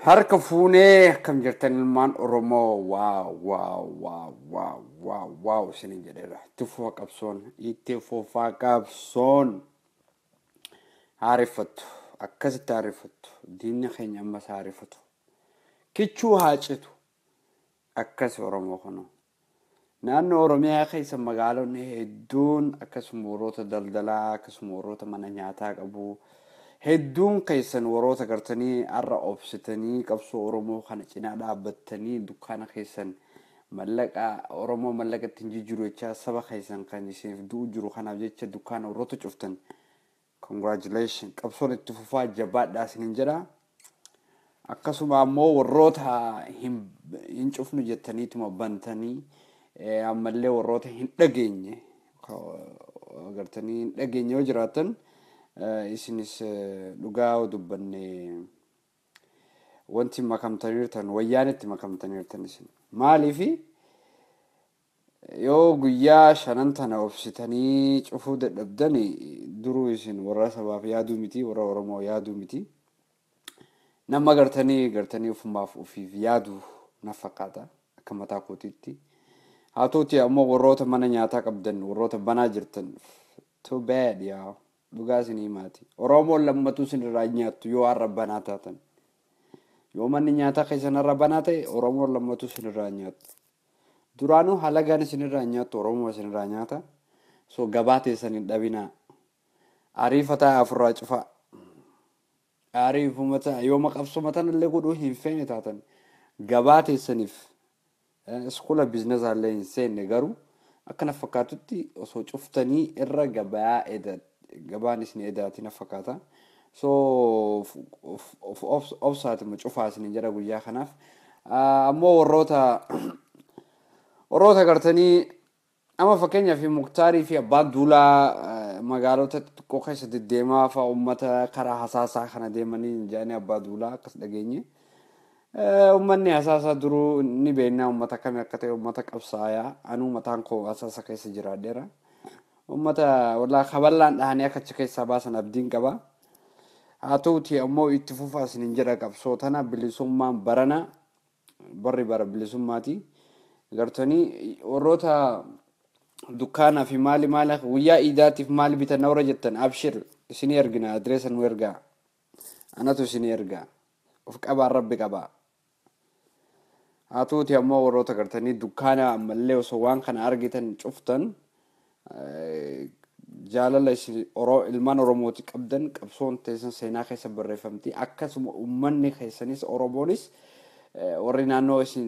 Harka fuunee akkam jirtan ilmaan Oromoo waaw waaw waaw waaw waaw waaw isinin jedheera. Itti fufa qabsoon itti fufaa qabsoon haareffattu akkasitti haareffattu diinni keenya ammas haareffatu kichuu haa citu akkas Oromoo kunoo. Naannoo Oromiyaa keessa magaalonni hedduun akkasuma warroota daldalaa akkasuma warroota mana nyaataa qabu. Hedduun keessan warroota gartanii har'a obsitanii qabsoo Oromoo kana cinaa dhaabbattanii dukkaana keessan mallaqa Oromoo mallaqa ittiin jijjiiru jecha saba keessan kan isiniif du'u jiru kanaaf jecha dukkaana warroota cuftan. Congratulation qabsoon itti fufaa jabaadhaa isinin jedha. Akkasuma ammoo warroota hin cufnu jettaniituma bantanii ammallee warroota hin dhageenye gartanii hin dhageenye yoo jiraatan isinis dhugaa dubbanne wanti makamtaniirtan wayyaan itti makamtaniirtan isin maaliifi yoo guyyaa shanan tana obsitanii cufuu dadhabdan duruu isin warra sabaaf yaaduu miti warra oromoo yaaduu miti nama gartanii gartanii ufumaaf ufiif yaadu na fakkaata akka mataa kootiitti. haa ta'uti ammoo warroota mana nyaataa qabdan warroota banaa jirtan too bad yaa dhugaa isinii maati oromoon lammatu isinirraa nyaattu yoo har'a banaa taatan yoo manni nyaataa keessan har'a banaa ta'e oromoon lammatu isinirraa nyaattu duraanuu halagaan isinirraa nyaattu oromoo isinirraa nyaata so gabaa teessan hin dhabinaa ariifataa afurraa cufaa ariifumata yoo maqabsuma tanallee godhuu hin feene taatan gabaa teessaniif iskoola biizinasaallee hin seenne garuu akka na fakkaatutti osoo cuftanii irra gabaa gabaan isin edaati na fakkaata. So obsaatuma cufaa isin jedha guyyaa kanaaf. Ammoo warroota warroota gartanii amma fakkeenyaaf muktaarii fi abbaa duulaa magaalota xixiqqoo keessa deddeemaa fa'a uummata karaa hasaasaa kana deemanii jedhanii abbaa duulaa akkas dhageenye. Uummanni hasaasa duruu ni beeknaa uummata kami akka ta'e uummata qabsaayaa anuu mataan koo hasaasa keessa jiraadheera. Uummata walaa kaballaan dhahanii akka achi keessaa baasan abdiin qaba. Haa ta'uti ammoo itti fufaa isin jedha qabsoo tana bilisummaan barana barri bara bilisummaati. Gartanii warroota dukkaanaa fi maali maali guyyaa iidaatiif maali bitan warra jettan abshir isinii ergina adireessa nu ergaa. Anatu isinii ergaa. Of qabaan rabbi qabaa. haa ta'uti ammoo warroota gartanii dukkaana ammallee osoo waan kana argitan cuftan jaalala ilmaan oromooti qabdan qabsoon teessan seenaa keessa barreeffamti akkasuma uummanni keessanis oromoonis warri naannoo isin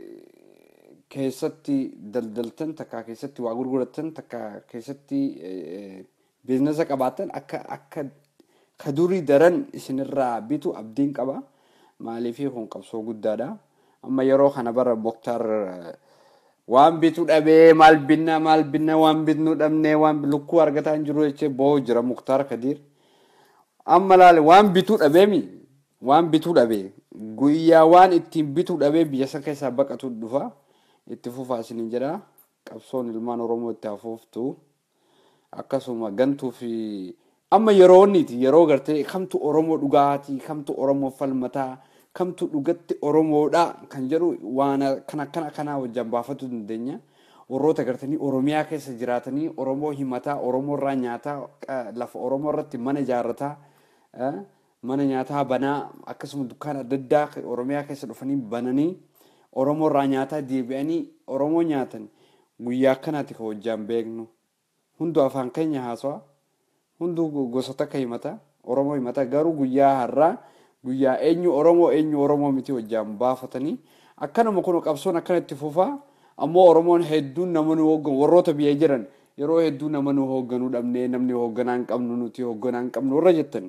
keessatti daldaltan takka keessatti waa gurgurattan takka keessatti biizinasa qabaatan akka akka ka durii daran isinirraa bitu abdiin qaba maaliifii kun qabsoo guddaadha. amma yeroo kana bara moktaar waan bituu dhabee maal binna maal binna waan bitnuu dhabnee waan lukkuu argataa hin jiru jechee boo jira muktaar kadiir amma laale waan bituu dhabeemi waan bituu dhabee guyyaa waan ittiin bituu dhabee biyya san keessaa baqatu dhufa itti fufaa isinin jedha qabsoon ilmaan oromoo itti hafuuftu akkasuma gantuu fi amma yeroo onniti yeroo gartee kamtu oromoo dhugaatii kamtu oromoo falmataa kamtu dhugatti oromoodha kan jedhu waan kana kana kana wajjin baafatu dandeenya. Warroota gartanii Oromiyaa keessa jiraatanii Oromoo himataa Oromoo irraa nyaataa lafa Oromoo irratti mana ijaarrataa mana nyaataa banaa akkasuma dukkaana adda addaa Oromiyaa keessa dhufanii bananii Oromoo irraa nyaataa deebi'anii Oromoo nyaatan guyyaa akkanaati kan wajjin beeknu. Hunduu afaan keenya haasawa hunduu gosoota akka himata Oromoo himata garuu guyyaa har'aa guyyaa eenyu Oromoo eenyu Oromoo miti wajjin baafatanii akkanuma kun qabsoon akkanatti fufaa ammoo Oromoon hedduun nama nu hoogganu warroota biyya jiran yeroo hedduu nama nu hoogganuu dhabnee namni hoogganaa hin qabnu nuti hoogganaa hin qabnu warra jettan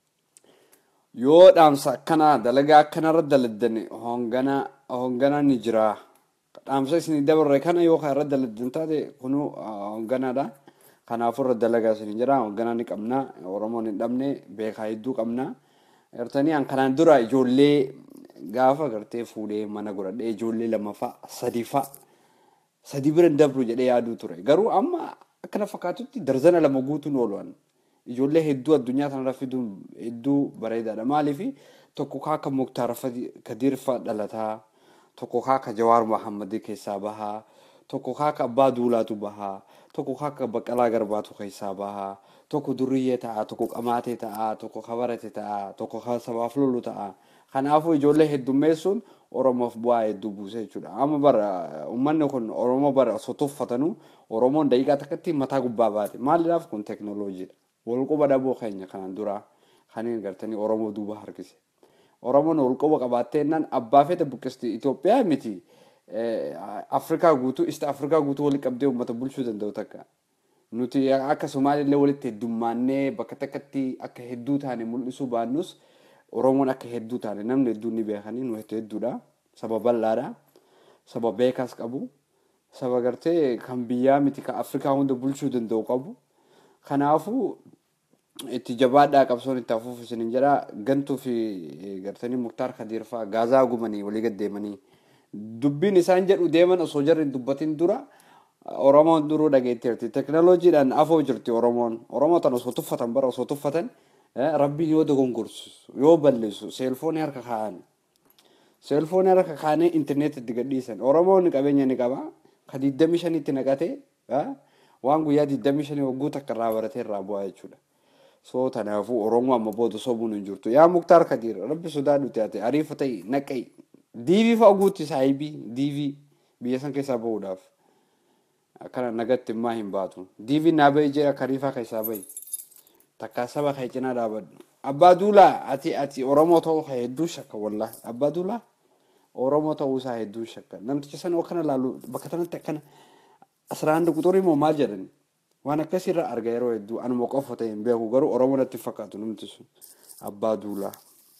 yoo dhaamsa akkanaa dalagaa akkanarra daladdan hoogganaa hoogganaa ni jira dhaamsa isin dabarre kana yoo irra daladdan taate kunu hoogganaadha. Kanaafuu irra dalagaa isin jira hoogganaa ni qabna Oromoon hin dhabne beekaa hedduu qabna. Gartanii an kanaan dura ijoollee gaafa gartee fuudhee mana godhadhee ijoollee lamaffaa sadiifaa sadii bira dabru jedhee yaaduu ture. Garuu amma akkana fakkaatutti darzana lama guutuun oolu'an. Ijoollee hedduu addunyaa kanarra fiduun hedduu bareedaadha. Maaliif tokko kaa akka Muktaar Kadiir fa'aa dhalataa tokko kaa akka Jawaar Mahammadii keessaa bahaa tokko kaa akka Abbaa Duulaatu bahaa tokko kaa akka Baqqalaa Garbaatu keessaa bahaa tokko duriyyee ta'a tokko qamaatee ta'a tokko kabarate ta'a tokko sabaaf lolu ta'a kanaafuu ijoollee heddummeessuun oromoof bu'aa hedduu buuse jechuudha amma bara uummanni kun oromoo bara osoo tuffatanuu oromoon daqiiqaa takkatti mataa gubbaa baate maaliidhaaf kun teeknooloojiidha walquba dhaboo keenya kanaan duraa kaniin gartanii oromoo duuba harkise oromoon walquba qabaatteennan abbaa fedha buqqisti Itoophiyaa miti Afrikaa guutuu ista Afrikaa guutuu walitti qabdee uummata bulchuu danda'u takka. nuti akka Somaalillee walitti heddummaannee bakka takkatti akka hedduu taane mul'isuu baannus Oromoon akka hedduu taane namni hedduun ni beekanii nu hedduudha. Saba bal'aadha. Saba beekaas qabu. Saba gartee kan biyyaa miti kan Afrikaa hunda bulchuu danda'u qabu. Kanaafuu itti jabaadhaa qabsoon itti hafuuf isin jedha gantuu fi gartanii Muktaar Kadiir fa'aa gaazaa gumanii walii gad deemanii dubbiin isaan jedhu deeman osoo jarri dubbatin dura. Oromoon duruu dhageetteerti. Teekinooloojiidhaan afoo jirti Oromoon. Oromoo tan osoo tuffatan bara osoo tuffatan rabbiin yoo dogongorsu yoo balleessu seelfoonii harka kaa'an. Seelfoonii harka kaa'anii intarneetitti gadhiisan. Oromoon qabeenya ni qaba. Ka digdamii shanitti naqatee waan guyyaa digdamii shanii wagguu takka irraa baratee irraa bu'aa jechuudha. So kanaafuu Oromoo amma booda sobuun hin jirtu. Yaa Muktaar Kadiir rabbi sodaa nuti ate ariifa ta'e naqai. Diivii fa'a guutti saayibii diivii biyya san keessaa bahuudhaaf. akkana nagatti immaa hin baatu. Diiviin naa bahi jee akka riifaa keessaa bahi. Takka saba kee cinaa dhaabadhu. Abbaa Duulaa ati ati Oromoo ta'uu kee hedduu shakka wallaa. Abbaa Duulaa Oromoo ta'uu isaa hedduu shakka. Namticha sana akkana laalu bakka kanatti akkana asirraa hunda quxurii moo maal jedhani. Waan akkasirra arga yeroo hedduu anuma qofa ta'e hin beeku garuu Oromoo natti fakkaatu namti sun. Abbaa Duulaa.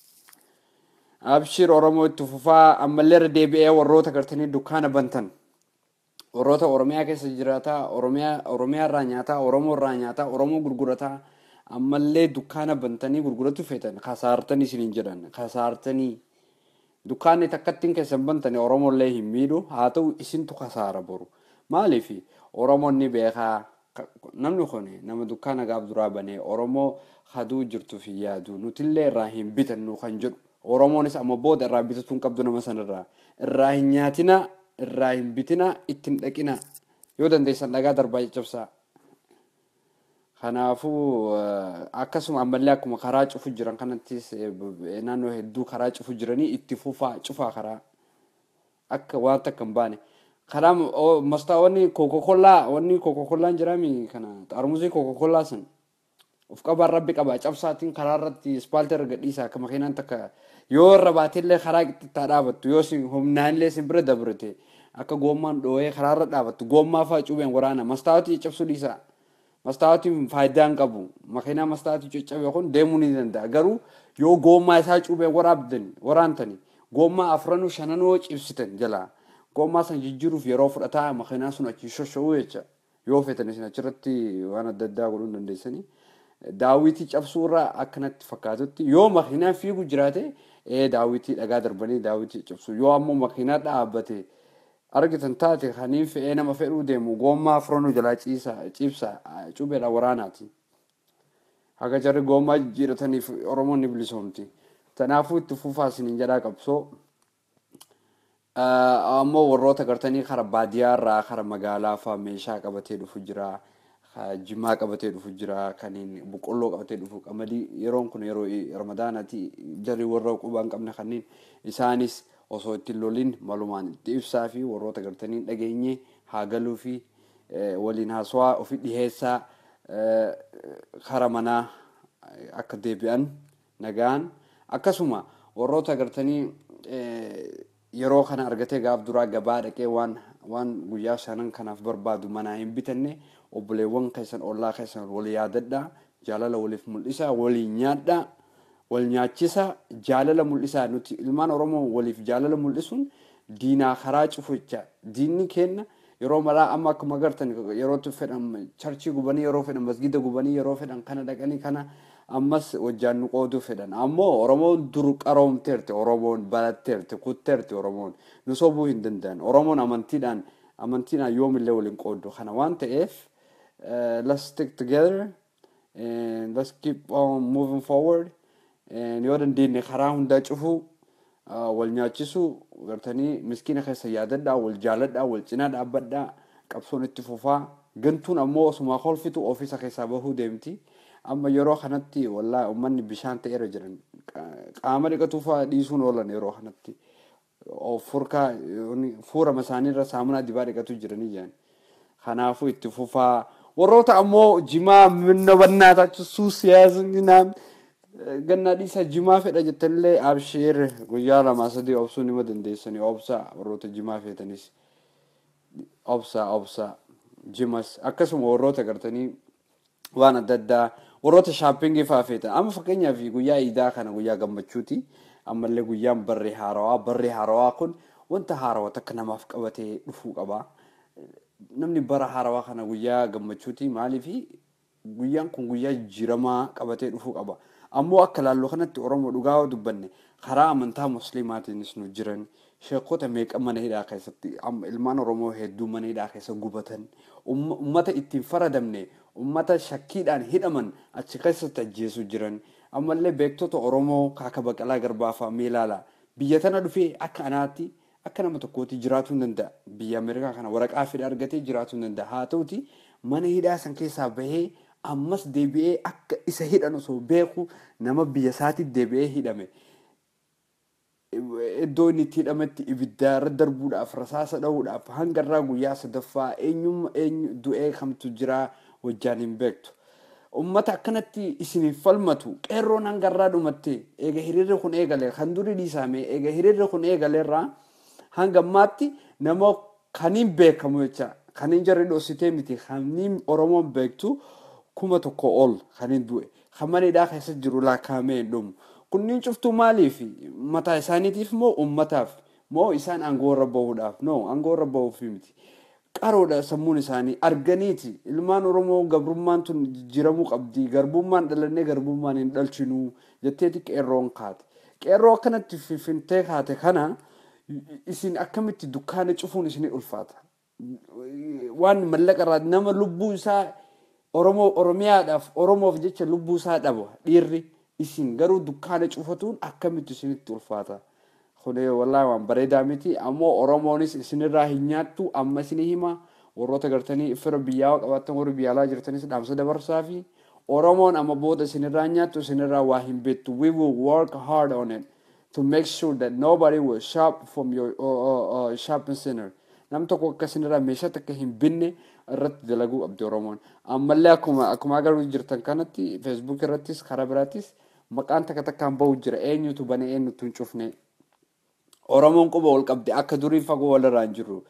Abshir Oromoo itti fufaa ammallee irra deebi'ee warroota gartanii dukkaana bantan. warroota Oromiyaa keessa jiraata Oromiyaa Oromiyaa irraa nyaataa Oromoo irraa nyaataa Oromoo gurgurataa ammallee dukkaana bantanii gurguratu feetan kasaartanii isiniin jedhan kasaartanii dukkaanni takkattiin keessan bantanii Oromollee hin miidhu haa ta'u isintu kasaara boru maaliif Oromoon ni beekaa namni kun nama dukkaana gaaf duraa banee Oromoo haduu jirtuuf hin yaadu nutillee irraa hin bitannu kan jedhu Oromoonis amma booda irraa bitatu hin qabdu nama sanarraa irraa hin nyaatina irraa hin bitina ittiin dhaqina yoo dandeessan dhagaa darbaa caccabsaa. Kanaafuu akkasuma ammallee akkuma karaa cufu jiran kanattis naannoo hedduu karaa cufu jiranii itti fufaa cufaa karaa akka waan takka hin baane. Karaa mastaa wanni kokokollaa wanni kokokollaan jiraami kana xaarmusii kokokollaa san of qabaan rabbi qaba cabsaatiin karaa irratti ispaaltii irra gadhiisa akka makiinaan takka yoo irra baatillee karaa qixxittaa dhaabattu yoo humnaanillee sin bira dabrate akka goommaan dhoohee karaa irra dhaabattu goommaa fa'aa cuubeen waraana mastaawatii cabsuu dhiisa. Mastaawatiin faayidaa hin qabu. Makiinaa mastaawatii caccabe kun deemuu ni danda'a. Garuu yoo goommaa isaa cuubeen waraabdan waraantani goommaa afranuu shananoo cibsitan jalaa goommaa san jijjiiruuf yeroo fudhataa makiinaa sun achi shoshoo'uu jecha yoo feetan isin achirratti waan adda addaa godhuu dandeessanii. Daawwitii cabsuu irraa akkanatti fakkaatutti yoo makiinaan fiigu jiraate ee daawwitii dhagaa darbanii daawwitii cabsuu yoo ammoo makiinaa dhaabbate argitan taate kaniin fe'ee nama fedhuu deemu goommaa afranuu jalaa ciisa ciibsa cubeedha waraanaati. Haga jarri goommaa jijjiirataniif Oromoon ni bilisoomti. Kanaafuu itti fufaa isiniin jedhaa qabsoo. Ammoo warroota gartanii kara baadiyyaa irraa kara magaalaa fa'aa meeshaa qabatee dhufu jira. Jimaa qabatee dhufu jira. Kaniin boqqolloo qabatee dhufu qamadii yeroon kun yeroo ramadaanaati jarri warra qubaa hin qabne kanneen isaanis osoo ittiin loliin malumaan itti ibsaa fi warroota gartanii dhageenye haa galuu fi waliin haasawaa ofi dhiheessaa kara manaa akka deebi'an nagaan akkasuma warroota gartanii yeroo kana argatee gaaf duraa gabaa dhaqee waan waan guyyaa shanan kanaaf barbaadu manaa hin bitanne obboleewwan keessan ollaa keessan wal yaadadhaa jaalala waliif mul'isaa waliin nyaadhaa wal nyaachisa jaalala mul'isaa nuti ilmaan oromoo waliif jaalala mul'isuun diinaa karaa cufu jecha diinni kenna yeroo maraa amma akkuma agartan yeroo fedhan charchii gubanii yeroo fedhan masgida gubanii yeroo fedhan kana dhaqanii kana ammas wajjaan nu qooduu fedhan ammoo oromoon dur qaroomteerti oromoon baratteerti kutteerti oromoon nu sobuu hin danda'an oromoon amantiidhaan amantiidhaan yoomillee waliin qooddu kana waan ta'eef let's stick together and let's keep on moving forward yoo dandeenye karaa hundaa cufuu wal nyaachisuu gartanii miskiina keessa yaadadhaa wal jaaladhaa wal cinaa dhaabbadhaa qabsoon itti fufaa gantuun ammoo osuma kolfitu ofiisa keessaa bahuu deemti. Amma yeroo kanatti wallaa uummanni bishaan ta'eera jiran qaama dhiqatuufaa dhiisuun oolan yeroo kanatti furkaa fuura isaaniirra saamunaa dibaa dhiqatu jiranii jiran. Kanaafuu itti fufaa warroota ammoo jimaa minna bannaa taachisuu siyaasni naan gannaa dhiisaa jimaa fedha jettanillee absheer guyyaa lamaa sadii obsuu nima dandeessanii obsaa warroota jimaa feetanis obsaa obsaa jimas akkasuma warroota gartanii waan adda addaa warroota shaappingii fa'aa feetan amma fakkeenyaaf guyyaa iidaa kana guyyaa gammachuuti ammallee guyyaan barree haarawaa barree haarawaa kun wanta haarawaa takka namaaf qabatee dhufuu qaba. namni bara haarawaa kana guyyaa gammachuuti maaliifi guyyaan kun guyyaa jijjiiramaa qabatee dhufuu qaba. Ammoo akka laalloo kanatti Oromoo dhugaa dubbanne karaa amantaa musliimaatiinis nu jiran sheekota meeqa mana hidhaa keessatti ilmaan Oromoo hedduu mana hidhaa keessa gubatan ummata ittiin faradamne ummata shakkiidhaan hidhaman achi keessatti ajjeesu jiran ammallee beektota Oromoo kaaka baqalaa garbaafaa meelaala biyya tana dhufee akka anaatti akka nama tokkooti jiraachuu hin danda'a. Biyya Ameerikaa kana waraqaa fedha argatee jiraachuu hin danda'a. Haa ta'uti mana hidhaa san keessaa bahee ammas deebi'ee akka isa hidhan osoo beeku nama biyya isaatiif deebi'ee hidhame. Iddoo inni itti hidhametti ibidda irra darbuudhaaf rasaasa dhahuudhaaf hanga irraa guyyaa sadaffaa eenyummaa eenyu du'ee kamtu jira wajjaan hin beektu. Uummata akkanatti isiniif falmatu qeerroon hanga irraa dhumatte eega hiriirri kun eegale kan durii dhiisame eega hiriirri kun eegaleerraa hanga ammaatti nama kaniin beekamu jecha kaniin jarri dhoositee miti kaniin oromoon beektu kuma tokko ol kaniin du'e kan mana hidhaa keessa jiru laakkaamee hin dhumu kunniin cuftuu maaliif mataa isaaniitiif moo ummataaf moo isaan aangoo irra bahuudhaaf no aangoo irra bahuuf miti qaroodha sammuun isaanii arganiiti ilmaan oromoo gabrummaan tun jijjiiramuu qabdi garbummaan dhalannee garbummaan hin dhalchinuu jetteeti qeerroon kaate qeerroo akkanatti fifintee kaate kana. isin akkamitti dukkaana cufuun isinii ulfaata. Waan mallaqa irraa nama lubbuu isaa Oromoo Oromiyaadhaaf Oromoof jecha lubbuu isaa dhaba dhiirri isin garuu dukkaana cufatuun akkamitti isinitti ulfaata. Kunee wallaahi waan bareedaa miti ammoo Oromoonis isinirraa hin nyaattu amma isinii hima warroota gartanii fira biyyaa qabaatan warri biyyaalaa jirtanis dhaamsa dabarsaa fi Oromoon amma booda isinirraa nyaattu isinirraa waa hin beektu. We will work hard on it. to make sure that nobody will shop from your uh, uh, uh, shopping center. Nam tokko akkasinirraa meeshaa takka hin binne irratti dalaguu qabdi Oromoon. Ammallee akkuma akkuma agaruu jirtan kanatti feesbuuk irrattis karaa biraattis maqaan takka takkaan bahu jira eenyutu bane eenyutu hin cufne. Oromoon quba ol qabdi akka durii fagoo walirraa hin jirru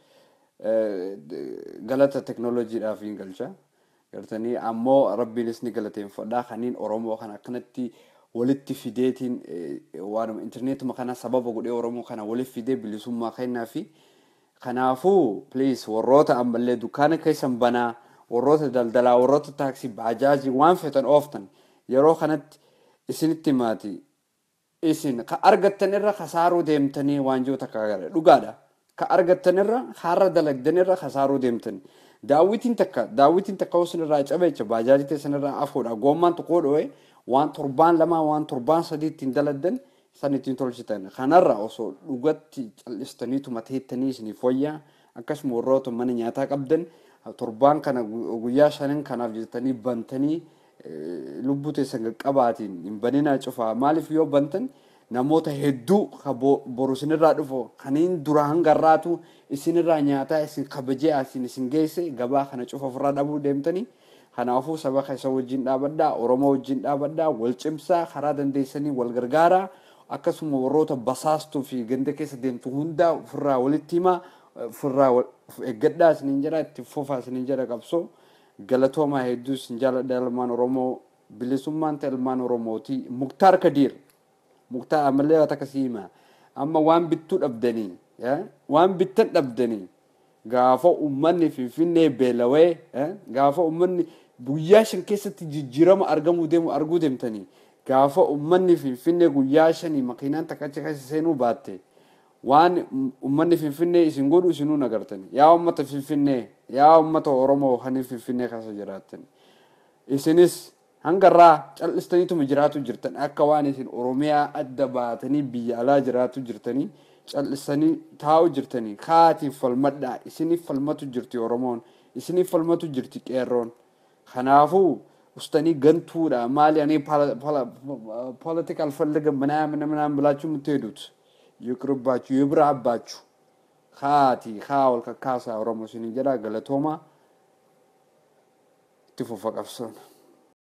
galata teknooloojiidhaaf hin galcha. Gartanii ammoo rabbiinis ni galateeffadhaa kaniin Oromoo kan akkanatti walitti fideetiin waanuma intarneetuma kana sababa godhee oromoo kana walitti fidee bilisummaa kennaa fi kanaafuu please warroota ammallee dukkaana keessan banaa warroota daldalaa warroota taaksii baajaajii waan feetan ooftan yeroo kanatti isinitti maati isin ka argattan irra kasaaruu deemtanii waanjoo takka agarre dhugaadha ka argattan irra har'a dalagdan irra kasaaruu deemtanii daawwitiin takka daawwitiin takka isin irraa cabeecha baajaajii teessan irraa afuudha goommaan tokkoo dho'ee waan torbaan lama waan torbaan sadii ittiin daladdan san ittiin tolchitan kanarra osoo dhugatti callistaniituma teettanii isiniif wayyaa akkasuma warroota mana nyaataa qabdan torbaan kana guyyaa shanan kanaaf jettanii bantanii lubbuu teessan qaqqabaatiin hin baninaa cufaa maaliif yoo bantan namoota hedduu boru isinirraa dhufu kaniin dura hangarraatu isinirraa nyaataa isin kabajee isin isin geesse gabaa kana cufa ofirraa dhabuu deemtanii kanaafuu saba keessa wajjin dhaabadhaa oromoo wajjin dhaabadhaa wal cimsaa karaa dandeessanii wal gargaaraa akkasuma warroota basaastuu fi ganda keessa deemtu hundaa ofirraa walitti himaa ofirraa eeggadhaa isiniin jedha itti fufaa isiniin jedha qabsoo galatoomaa hedduu isin jaaladha ilmaan oromoo bilisummaan ta'e ilmaan oromooti muktaar kadiir muktaar ammallee waan akkasii hima amma waan bittuu dhabdanii waan bittan dhabdanii gaafa ummanni finfinnee beelawee gaafa ummanni guyyaa shan keessatti jijjiirama argamuu deemu arguu deemtanii gaafa ummanni finfinnee guyyaa shanii makiinaan takka achi keessa seenuu baatte waan ummanni finfinnee isin godhu isinuu nagartani yaa ummata finfinnee yaa ummata oromoo kan finfinnee keessa jiraatan isinis hangarraa cal'istaniituma jiraatu jirtan akka waan isin oromiyaa adda baatanii biyya alaa jiraatu jirtanii cal'istanii taa'u jirtanii kaatiif falmadhaa isiniif falmatu jirti oromoon isiniif falmatu jirti qeerroon kanaafuu ustanii gantuudha maali ani ፖለቲካል ፈልገን ምናምን ምናምን ብላችሁ የምትሄዱት ይቅርባችሁ፣ ይብራባችሁ። ካቲ ካወል ከካሳ ኦሮሞ ሲኒ ጀዳ ገለቶማ ትፉፈ ቀብሶን